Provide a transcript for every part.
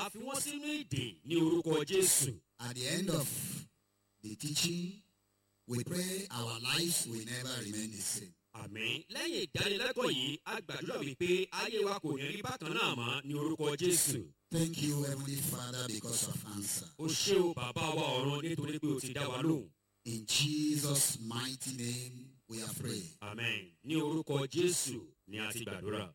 fi wọ́n sínú ìdè ní orúkọ jésù. At the end of the teaching, we pray our lives will never remain the same. àmín lẹ́yìn ìdánilẹ́kọ̀ọ́ yìí a gbàdúrà wípé ayé wa kò ní rí bákan náà mọ́ ní orúkọ jésù. Thank you, Heavenly Father, because of answer. o ṣé o bàbá wa ọ̀run nítorí pé o ti dá wa lóhùn. In Jesus' mighty name, we are praying. àmín ní orúkọ jésù ni a ti gbàdúrà.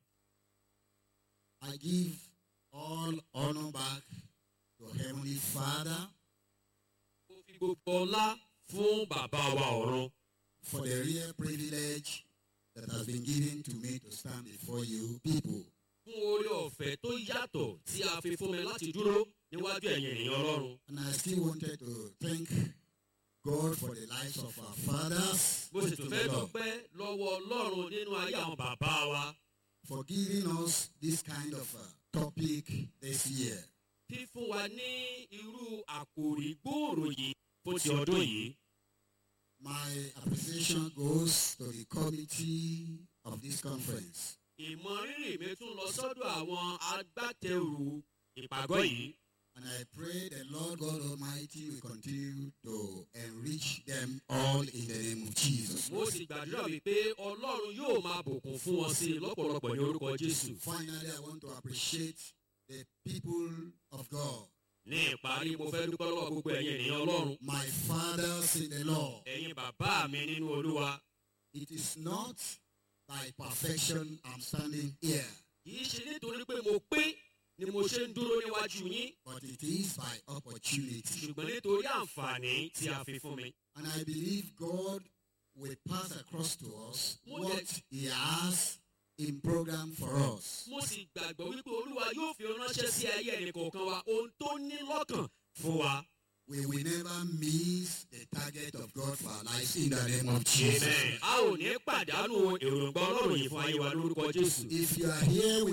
I give all honor back to Heavenly Father mo fi gbogbo ọlá fún bàbá wa ọ̀run for the real privilege that has been given to me to stand before you people. fún oore ọ̀fẹ́ tó yàtọ̀ tí a fi fún mi láti dúró níwájú ẹ̀yin ènìyàn ọlọ́run. And I still wanted to thank God for the lives of our fathers, mo sì tún fẹ́ dúpẹ́ lọ́wọ́ ọlọ́run nínú ayé àwọn bàbá wa for giving us this kind of uh, topic this year. fífún wa ní irú àkòrí gbòòrò yìí fún ti ọdún yìí. My appreciation goes to the committee of this conference. ìmọrírì mi tún lọ sọ́dọ̀ àwọn agbátẹrù ìpàgọ́ yìí. And I pray the Lord God Almighty will continue to enrich them all in the name of Jesus. mo sì gbàdúrà wípé ọlọ́run yóò máa bùkún fún wọn sí i lọ́pọ̀lọpọ̀ ní orúkọ jésù. Finally, I want to appreciate the people of God, ní ìparí mo fẹ́ dúpẹ́ lọ́wọ́ gbogbo ẹ̀yin ènìyàn ọlọ́run. my fathers in the Lord. ẹ̀yin bàbá mi nínú olúwa. It is not by perfection I'm standing here, kì í ṣe nítorí pé mo pé ni mo ṣe ń dúró níwájú yín but it is by opportunity. ṣùgbọ́n nítorí àǹfààní tí a fi fún mi. And I believe God will pass across to us Mo what dẹ̀- He has in program for us. mo sì gbàgbọ́ wípé olúwa yóò fi ránṣẹ́ sí ayé ẹnì kọ̀ọ̀kan wa ohun tó ní lọ́kàn fún wa. We will never miss the target of God for our lives in the name of Jesus. a ò ní pàdánù èròǹgbà ọlọ́run yìí fún ayé wa lórúkọ jésù. If you are here with